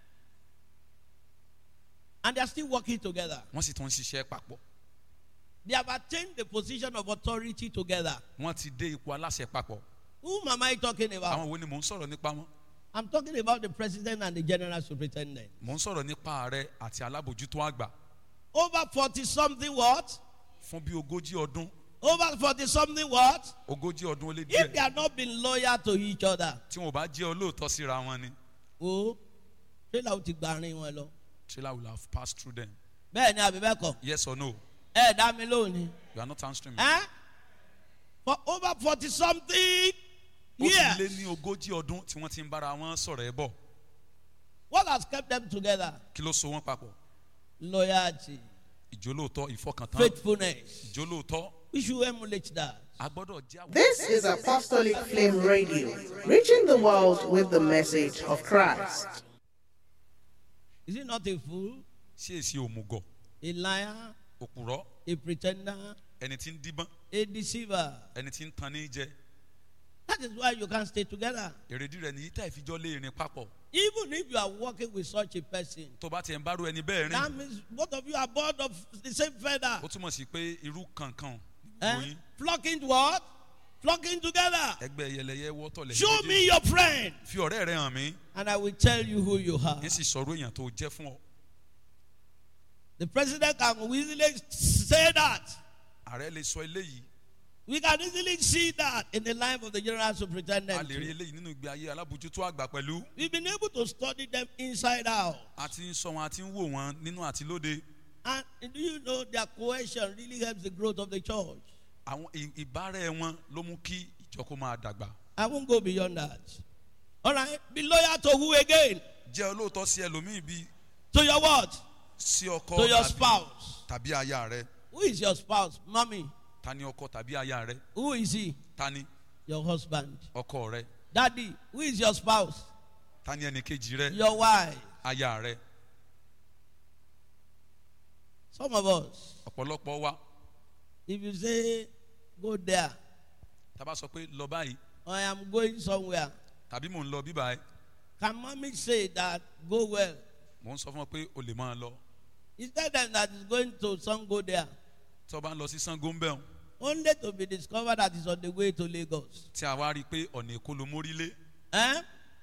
And they are still working together. wọ́n sì tún ń ṣiṣẹ́ papọ̀ They have attained the position of authority together. wọ́n ti dé ipò aláṣẹ papọ̀ Whom am I talking about? àwọn wo ni mò ń sọ̀rọ̀ nípa wọn I'm talking about the president and the general superintendent. mò ń sọ̀rọ̀ nípa ààrẹ àti alábòjútó àgbà Over 40 something what? fún bí ogójì ọdún Over 40 something what? ogójì ọdún ó lé If they díẹ̀ are not being loyal to each other, tí wọn ò bá jẹ́ olóòótọ́ síra wọn ni oh, ṣé làwọn ti gbàrin wọn lọ? trailer will have passed through them Bẹ́ẹ̀ ni àbí bẹ́ẹ̀ kọ́? yes or no Ẹ dá mi lónìí. you are not answering me. Eh? For over 40 something ó ti lé years, ní ogójì ọdún tí wọ́n ti ń bára wọn sọ̀rọ̀ ẹ bọ̀ what has kept them together? kí ló so wọ́n papọ̀ Loyalty, ìjólóòótọ́ ìfọkàntán faithfulness. ìjólóòótọ́ We should emulate that. a gbọ́dọ̀ jẹ́ àwọn. This is Apostolic Flame Radio, reaching the world with the message of Christ. Is it not a fool, sí èsì òmùgọ̀ a liar, òpùrọ́ a pretender, ẹni tí ń díbọ́n a deceiver? ẹni tí ń tan ní jẹ That is why you can stay together. èrèdí rẹ̀ nìyí tá ìfijọ́ lé irin papọ̀ Even if you are working with such a person, tó bá tiẹ̀ ń bárò ẹni bẹ́ẹ̀ that rìn means both of you are bored of the same feather. ó túmọ̀ sí pé irú kankan Eh? gbogbo yín Flocking what? Flocking together. ẹgbẹ́ yẹlẹyẹ wọ́tọ̀ lẹ́yìn Show me your friend, fi ọ̀rẹ́ rẹ hàn mí and I will tell you who you are. ní sì sọ̀rọ̀ èèyàn tó jẹ́ fún ọ The president can easily say that. ààrẹ lè sọ eléyìí We can easily see that in the life of the general a superintendent. lè rí eléyìí nínú ìgbé ayé alábòjútó àgbà pẹ̀lú We've been able to study them inside out. a ti ń sọ wọn a ti ń wò wọn nínú àti lóde And do you know their cohesion really helps the growth of the church? àwọn ì- ìbárẹ́ wọn ló mú kí ìjọ kó máa dàgbà I won't go beyond that. All right. Be loyal to who again? jẹ́ olóòótọ́ sí ẹlòmíì bíi To your what? sí ọkọ To your tàbí- spouse. tàbí aya rẹ Who is your spouse? Mommy. ta ni ọkọ tàbí aya rẹ Who is he? ta ni Your husband. ọkọ rẹ Daddy. Who is your spouse? ta ni ẹnì kejì rẹ Your wife. aya rẹ Some of us, ọ̀pọ̀lọpọ̀ wa if you say, go there, tá a bá sọ pé lọ báyìí or I am going somewhere, tàbí mò ń lọ bíbá ẹ can mommy say that, go well? mò ń sọ fún ọ pé o lè máa lọ Is that them that is going to some go there? tí o bá ń lọ sí sango ń bẹ̀ ọ́n Only to be discovered that is on the way to Lagos. tí a wá rí i pé ọ̀nà èkó ló mórí lé Eh?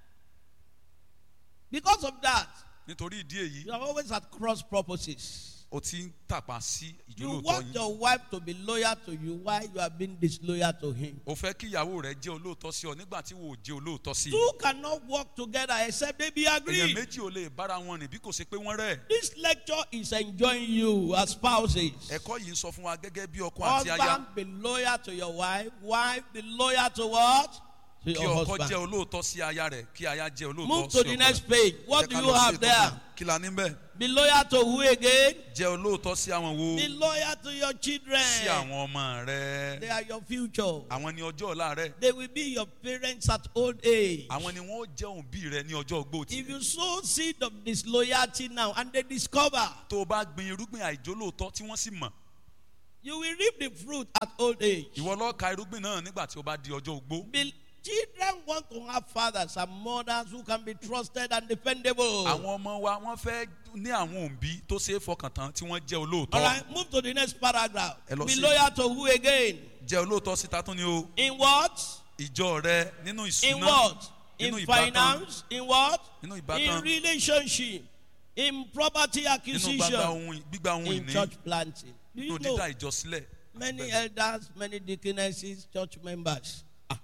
Because of that, nítorí ìdí èyí you are always at cross purposes. o ti ń tàpá sí You ìjólóòtọ́ want yín your wife to be loyal to you while you are being disloyal to him. o fẹ́ kí ìyàwó rẹ jẹ́ olóòótọ́ sí ọ nígbà tí wò ó jẹ́ olóòótọ́ sí i Two cannot work together except they be èèyàn agreed. méjì ò lè bára wọn rìn bí kò ṣe pé wọ́n rẹ̀ This lecture is enjoying you as spouses. ẹ̀kọ́ yìí ń sọ fún wa gẹ́gẹ́ bí ọkọ àti aya Husband, be loyal to your wife. Wife, be loyal to what? To kí your ọkọ jẹ́ husband. olóòótọ́ sí aya rẹ̀ kí aya jẹ́ olóòótọ́ Move sí to ọkọ the rẹ̀. next page. What Jẹ́ do ká you lọ sí have ètò there? kan. kí la ní bẹ́ẹ̀ Be loyal to who again? jẹ́ olóòótọ́ sí àwọn wo Be loyal to your sí children. àwọn ọmọ rẹ They are your future. àwọn ni ọjọ́ ọ̀la rẹ They will be your parents at old age. àwọn ni wọ́n jẹ́ òbí rẹ ní ọjọ́ ogbó tí If you sow seed of disloyalty now and they discover, tó o bá gbin irúgbìn àìjólóòótọ́ tí wọ́n sì mọ̀ you will reap the fruit at old age. ìwọ lọ́ọ́ ka irúgbìn náà nígbà tí o bá di ọjọ́ ogbó Be- children want to have fathers and mothers who can be trusted and dependable. àwọn ọmọ wa wọ́n fẹ́ ní àwọn òbí tó ṣe é fọkàn tán tí wọ́n jẹ́ All olóòótọ́ right, move to the next paragraph. Ẹ lọ Be sí- loyal to who again? jẹ́ olóòótọ́ síta tún ni o In what? ìjọ rẹ nínú In ìṣúná what? In nínú ìbátan finance? In what? nínú In ìbátan relationship? In property nínú gbagba acquisition? ohun gbígba ohun In ìní church planting? Do nínú you dídá know ìjọ sílẹ̀ many elders, many deaconesses, church members? Ah.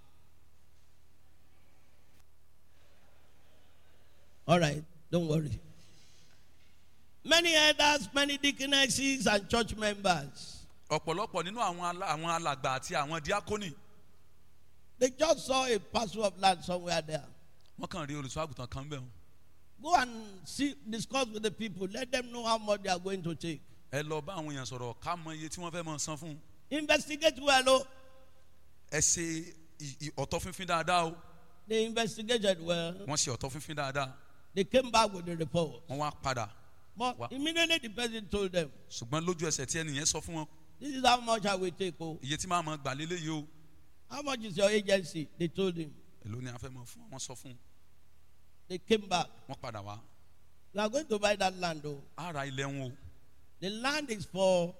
All right, don't worry. Many elders, many deaconesses, and church members. ọ̀pọ̀lọpọ̀ nínú àwọn alá- àwọn alàgbà àti àwọn díákónì They just saw a parcel of land somewhere there. wọ́n kàn rí olùṣọ́ àgùntàn kan bẹ́ẹ̀ Go and see, discuss with the people. Let them know how much they are going to take. ẹ lọ bá àwọn èèyàn sọ̀rọ̀ ká mọ iye tí wọ́n fẹ́ mọ san fún un. Investigate well. Oh. ẹ ṣe ì- ì- ọ̀tọ̀ fínfín dáadáa o They investigated well. wọ́n ṣe ọ̀tọ̀ fínfín dáadáa They came back with the report. wọ́n wá padà But Wow. immediately the person told them, ṣùgbọ́n lójú ẹsẹ̀ tí ẹnìyẹn sọ fún wọn This is how much I will take. Oh. iye tí máa mọ gbà lélẹ́yìí o How much is your agency? They told him. èló ni a fẹ́ mọ fún wọn sọ fún un They came back. wọ́n padà wá We are going to buy that land. Oh. á ra ilẹ̀ wọn o The land is for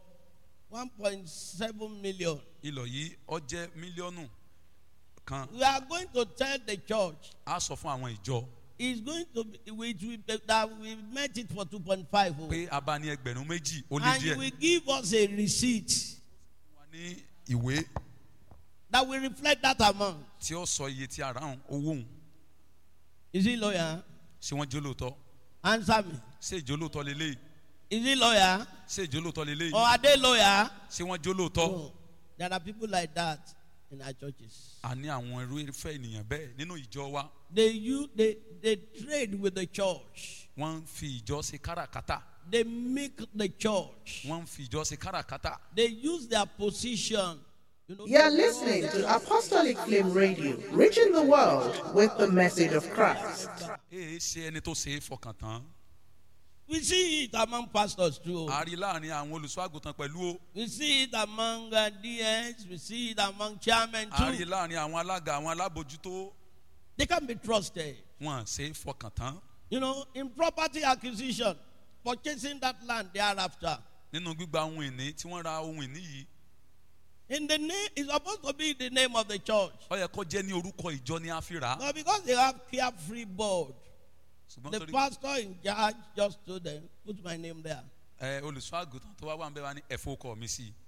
1.7 million. ilọ̀ yìí ọ jẹ́ mílíọ̀nù kan We are going to tell the church á sọ fún àwọn ìjọ it's going to be, we, we, that we met it for 2.5. Oh. pé a bá ní ẹgbẹ̀rún méjì ó lé And you díẹ̀ will give us a receipt wọ́n ní ìwé that will reflect that amount. tí ó sọ iye tí a rà hàn owó òun Is he lawyer? ṣé wọ́n jẹ́ olóòótọ́ Answer me. ṣé ìjọ olóòótọ́ lélẹ́yìí Is he lawyer? ṣé ìjọ olóòótọ́ lélẹ́yìí Or are they lawyer? ṣé wọ́n jẹ́ olóòótọ́ No. There are people like that in our churches. a ní àwọn irú irúfẹ́ ènìyàn bẹ́ẹ̀ nínú ìjọ wa They use they, they trade with the church. wọ́n ń fi ìjọ ṣe káràkátà They make the church. wọ́n ń fi ìjọ ṣe káràkátà They use their position. You know, You're listening to Apostolic Flame Radio, reaching the world with the message of Christ. èé ṣe ẹni tó ṣe é fọkàn tán We see it among pastors too. a rí láàrin àwọn olùṣọ́ àgùntàn pẹ̀lú o We see it among uh, DS. We see it among chairmen a rí too. láàrin àwọn alága àwọn alábòjútó They can be trusted. wọn ṣe é fọkàn tán You know, in property acquisition, purchasing that land thereafter. nínú gbígba ohun ìní tí wọ́n ra ohun ìní yìí In the name, it's supposed to be the name of the church. ó yẹ kó jẹ́ ní orúkọ ìjọ ní àfírà But because they have carefree board, ṣùgbọ́n the torí pastor in charge just told them, put my name there. ẹ olùṣọ́ àgùntàn tó wá wà ń bẹ́ wa ní ẹ̀fọ́ ọkọ mi sí i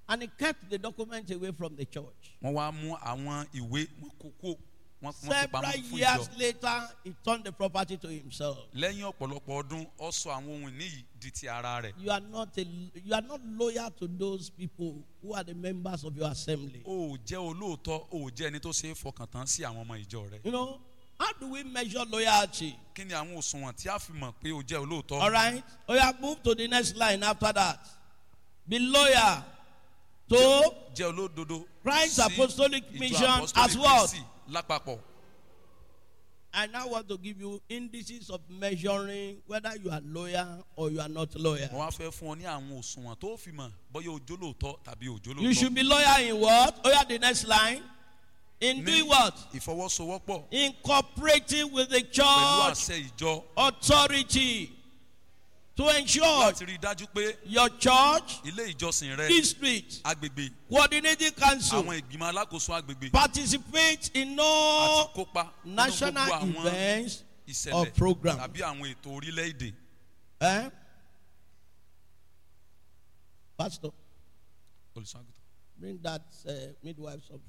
And he kept the document away from the church. wọ́n wá mú àwọn ìwé wọn kó kó wọ́n wọ́n fi Several pamọ́ fún years ìjọ later, he turned the property to himself. lẹ́yìn ọ̀pọ̀lọpọ̀ ọdún ó sọ àwọn ohun ìní yìí di ti ara rẹ̀ You are not a, you are not loyal to those people who are the members of your assembly. o ò jẹ́ olóòótọ́ o ò jẹ́ ẹni tó ṣe é fọkàn tán sí àwọn ọmọ ìjọ rẹ̀ You know, how do we measure loyalty? kí ni àwọn òṣùwọ̀n tí a fi mọ̀ pé o jẹ́ olóòótọ́ All right. Oh, yeah, move to the next line after that. Be loyal to jẹ́ olódodo Christ's sí apostolic ìjọ mission apostolic as well. Kristi lápapọ̀ I now want to give you indices of measuring whether you are loyal or you are not loyal. mo wá fẹ́ fún ọ ní àwọn òṣùwọ̀n tó fi mọ̀ bóyá o jólóòótọ́ tàbí o You should jólóòótọ́ be loyal in what? Oh, yeah, the next line. In ní doing what? ìfọwọ́sowọ́pọ̀ In cooperating with the pẹ̀lú church àṣẹ ìjọ authority to ensure láti rí i dájú pé your church, ilé ìjọsìn rẹ district, agbègbè coordinating council àwọn ìgbìmọ̀ alákòóso agbègbè participate in àti all kópa nínú national gbogbo àwọn events ìṣẹ̀lẹ̀ or program. tàbí àwọn ètò orílẹ̀-èdè Eh? Pastor, olùṣàgùtàn. bring that uh, midwife something.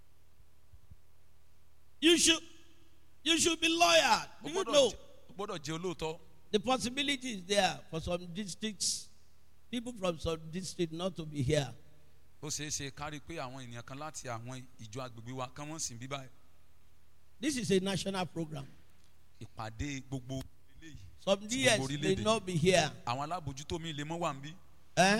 You should, you should be loyal. o Do you gbọ́dọ̀ know jẹ́- o gbọ́dọ̀ jẹ́ olóòótọ́ the possibility is there for some districts, people from some district not to be here. ó ṣeé ṣe kárí pé àwọn ènìyàn kan láti àwọn ìjọ agbègbè wa kán wọ́n sì ń bí báyìí This is a national program. ìpàdé gbogbo eléyìí Some Tí years gbogbo may orílẹ̀-èdè. not be here. àwọn alábòjútó mi lè mọ́ wà ń bí Eh?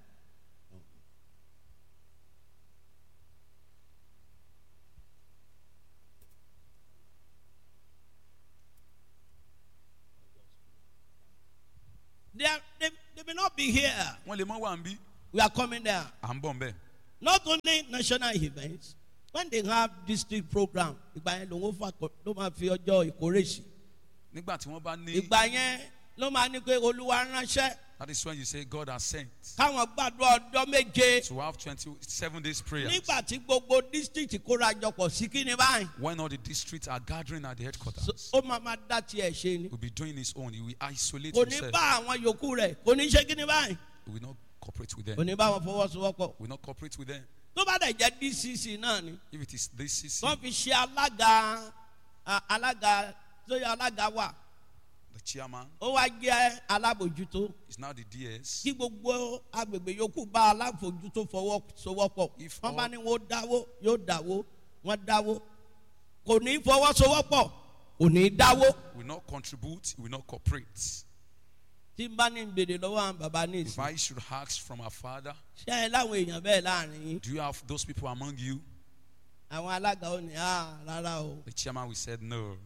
They, are, they, they may not be here. wọ́n lè mọ́ wà ń bí We are coming there. à ń bọ̀ ń bẹ̀ Not only national events, when they have district program, ìgbà yẹn ló ń fa ló máa fi ọjọ́ ìkórè sí. nígbà tí wọ́n bá ní Ìgbà yẹn ló máa ní pé olúwa ránṣẹ́ that is when you say God has sent káwọn gbàdúrà ọjọ́ méje. to have twenty seven days prayers nígbà tí gbogbo district kóra jọpọ̀ sí kí ni báyìí when all the districts are gathering at the so, headquarters ó máa máa dá tiẹ̀ ṣe ni he will be doing his own he will isolate kò ní himself bá àwọn yòókù rẹ̀ kò ní ṣe kí ni báyìí he will not cooperate with kò them ní bá wọn fọwọ́sowọ́pọ̀ he will not cooperate with them tó bá dẹ̀ jẹ́ dcc náà ni if it is this CC wọ́n fi ṣe alága a- alága tó yẹ alága wà the chairman ó wá jẹ́ alábòjútó is now the DS kí gbogbo agbègbè yòókù bá alábòjútó fọwọ́sowọ́pọ̀ If wọ́n bá all- ní wọ́n dáwó yóò dáwó wọ́n dáwó kò ní fọwọ́sowọ́pọ̀ kò ní dáwó. will not contribute he will not cooperate tí n bá ní gbèrè lọ́wọ́ àwọn bàbá ní if ìsìn I should ask from our father ṣé ẹ láwọn èèyàn bẹ́ẹ̀ láàrin yín do you have those people among you àwọn alága ò ní à rárá o the chairman will said no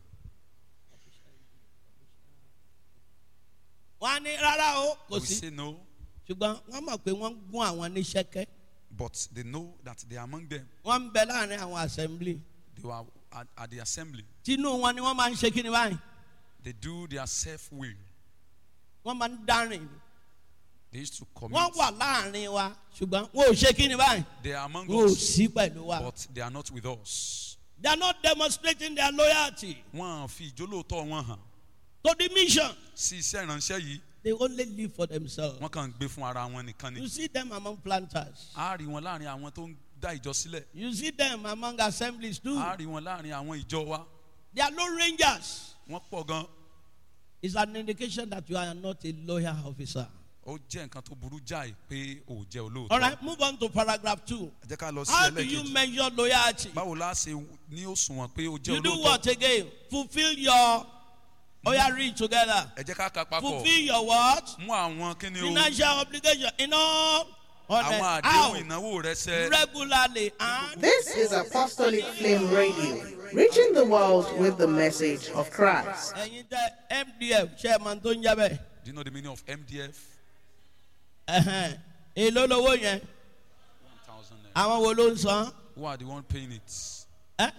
wọ́n á ní rárá o he kò will sí say no ṣùgbọ́n wọ́n mọ̀ pé wọ́n ń gún àwọn ní ṣẹ́kẹ́ but they know that they are among them wọ́n ń bẹ láàrin àwọn assembly they were at, at the assembly tinú wọn ni wọ́n máa ń ṣe kí ni báyìí they do their self will wọ́n máa ń dárìn ni they used to commit wọ́n wà láàrin wa ṣùgbọ́n wọn ò ṣe kí ni báyìí they are among wọn ò us sí pẹ̀lú wa but they are not with us they are not demonstrating their loyalty wọn à fi ìjólóòtọ́ wọn hàn to the mission sí iṣẹ́ ìránṣẹ́ yìí they only live for themselves wọ́n kàn ń gbé fún ara wọn nìkan ni you see them among planters a rí wọn láàrin àwọn tó ń dá ìjọ sílẹ̀ you see them among assemblies too. a rí wọn láàrin àwọn ìjọ wa They are low rangers. wọ́n pọ̀ gan It's an indication that you are not a loyal officer. ó jẹ́ nǹkan tó burú jáì pé ò jẹ́ All olóòótọ́ right, move on to paragraph two. ẹ jẹ́ ká lọ sí How do you ẹlẹ́kejì measure loyalty? báwo la ṣe ní òṣùwọ̀n pé ó jẹ́ You do olóòótọ́ what again? Fulfill your. Oh, yeah, read together. ẹ jẹ́ ká ka papọ̀ Fulfill your what? mú àwọn kíni o Financial obligation in all. On àwọn the, àdéhùn how? ìnáwó rẹ ṣẹ Regularly and This is Apostolic Flame Radio, reaching the world with the message of Christ. ẹ̀yin tẹ MDF chairman tó ń jẹ́ bẹ́ẹ̀. do you know the meaning of MDF Ẹ̀hẹ̀n. Èló lowó yẹn? one thousand naira Àwọn wo ló ń san? who are the one paying it Ẹ́?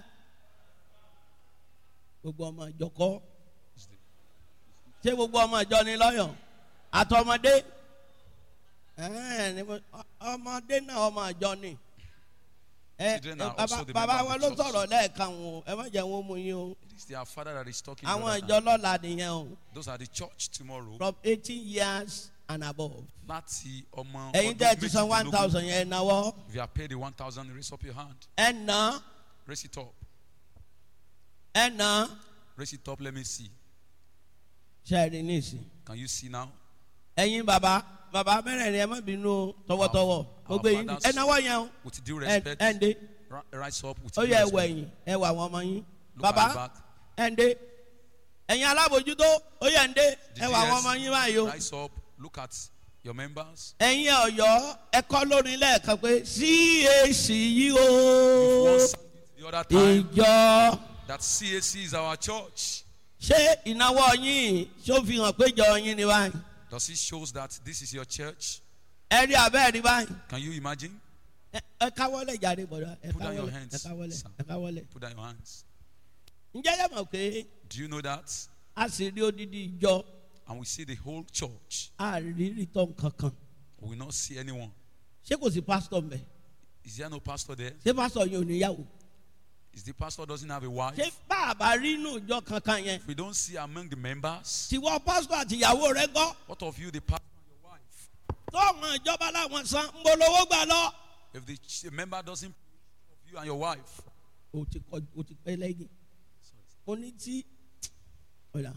Gbogbo ọmọ ìjọ kọ́. Is the- ṣé gbogbo ọmọ ìjọ ni lọ́yọ̀ àtọmọdé Ẹ̀ẹ́n, ni mo- ọ- ọmọdé náà ọmọ ìjọ ni Ẹ, Children are bàbá also the bàbá member of wọn the ló church. sọ̀rọ̀ lẹ́ẹ̀kan o ẹ má jẹ́ wọn mú yín o it is their father that is talking àwọn brother. ìjọ lọ́la nìyẹn o those are the church tomorrow from eighteen years and above. láti ọmọ ẹ̀yin tẹ́ ẹ ti san one méjìdínlógún. thousand yẹn ẹ náwó if you are paid the one thousand raise up your hand ẹ ná raise it up ẹ ná raise it up let me see sẹ́ẹ̀rì níìsín. can you see now ẹ̀yin bàbá bàbá mẹ́rẹ̀ẹ̀rin ẹ má bínú tọwọ́tọwọ́ Our- gbogbo our yín fathers- ẹ náwó yẹn o with due ẹ respect ẹ ń dé ri- rise up with ó due yẹ ẹwọ respect ẹ̀yìn ẹwọ àwọn ọmọ yín look at the bàbá back ẹ ń dé ẹ̀yin alábòjútó ó yẹ ń dé The ẹwọ àwọn DS, ọmọ yín báyìí o rise up look at your members ẹ̀yin ọ̀yọ́ ẹ kọ́ lórin lẹ́ẹ̀kan pé cac yìí You've o once sang it the other time ìjọ that CAC is our church ṣé ìnáwó yín ṣó fi hàn pé ìjọ yín ni báyìí does it shows that this is your church ẹ rí abẹ́ rí báyìí can you imagine ẹ ẹ káwọ́lẹ̀ jáde bọ̀dọ̀ ẹ Put down your káwọ́lẹ̀ ẹ hands, káwọ́lẹ̀ sir. ẹ káwọ́lẹ̀ put down your hands ǹjẹ́ yẹ mọ̀ pé do you know that a sì rí odidi ìjọ and we see the whole church a rí rìtọ́ kankan we will not see anyone ṣé kò sí pásítọ̀ mbẹ́ is there no pastor there ṣé pásítọ̀ yẹn ò níyàwó is the pastor doesn't have a wife ṣé bàbá rí inú ìjọ kankan yẹn if we don't see among the members tiwọ́ pásítọ̀ àti ìyàwó rẹ gbọ́ what of you the pastor and your wife tó àwọn ìjọba láwọn san ń bolówó gbà lọ. if the ch- member doesn't of you and your wife o ti kọ o ti pẹ́ lẹ́yìn mo ní tí ọ̀la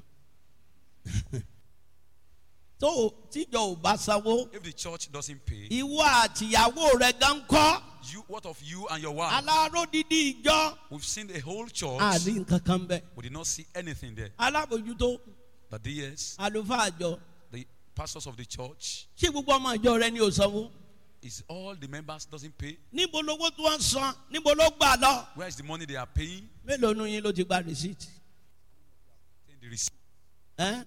tó o- tíjọ ò bá sanwó if the church doesn't pay ìwọ àtìyàwó rẹ gan kọ́ you what of you and your wife aláró dídí ìjọ we've seen the whole church àrí nǹkan kan bẹ we did not see anything there alábòjútó the DS àlùfáà àjọ the pastors of the church ṣé gbogbo ọmọ ìjọ rẹ ni ò sanwó is all the members doesn't pay níbo lówó tí wọ́n ń san níbo ló gbà lọ where is the money they are paying mélòó nu yín ló ti gba rìsíìtì Take the receipt ẹ́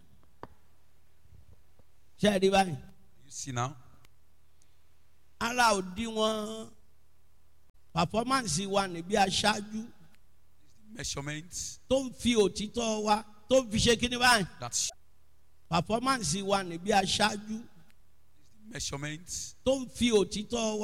ṣe é rí báyìí. you see now ara òdiwọ̀n pàfọ́mánsì wa níbi aṣáájú measurements tó ń fi òtítọ́ wa tó ń fi ṣe kíní báyìí that's pàfọ́mánsì wa níbi aṣáájú measurements tó ń fi òtítọ́ wa.